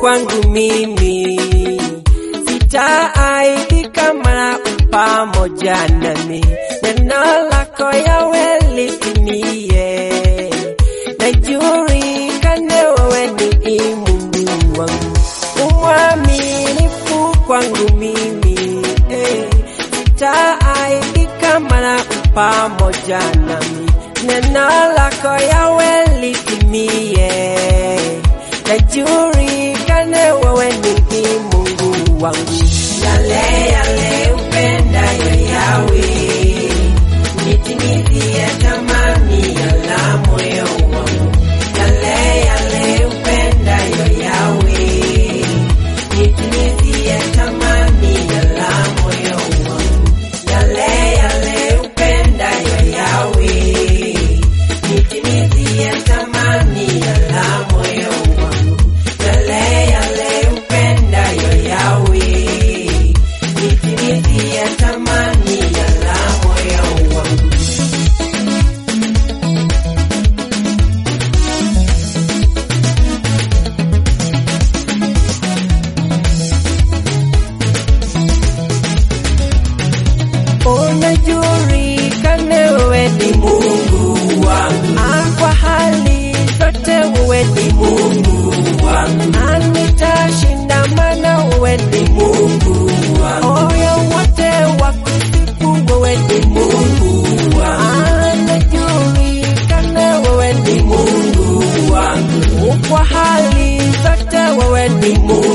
kwangu mimi, sitaaibika maana u pamoja nami, neno lako Yawe litimie, najulikane wewe ni Mungu wangu, umwaminifu kwangu mimi, eh, sitaaibika maana u pamoja nami, neno lako Yawe litimie, najulikane wewe ni Mungu wangu, yale yale upendayo Yawe, nitimizie tamani ya la moyo wangu, yale yale upendayo Yawe, nitimizie tamani ya la moyo wangu, yale yale upendayo Yawe, nitimizie tamani ya la moyo wangu, yale yale upendayo Yawe, nitimizie tamani ya la moyo wangu. unajulikane wewe ni Mungu wangu, Ah, kwa hali zote wewe ni Mungu wangu, Ah, nitashinda maana wewe ni Mungu wangu, moyo wote wakusifu wewe ni Mungu wangu, Ah, najulikane wewe ni Mungu wangu, kwa hali zote wewe ni Mungu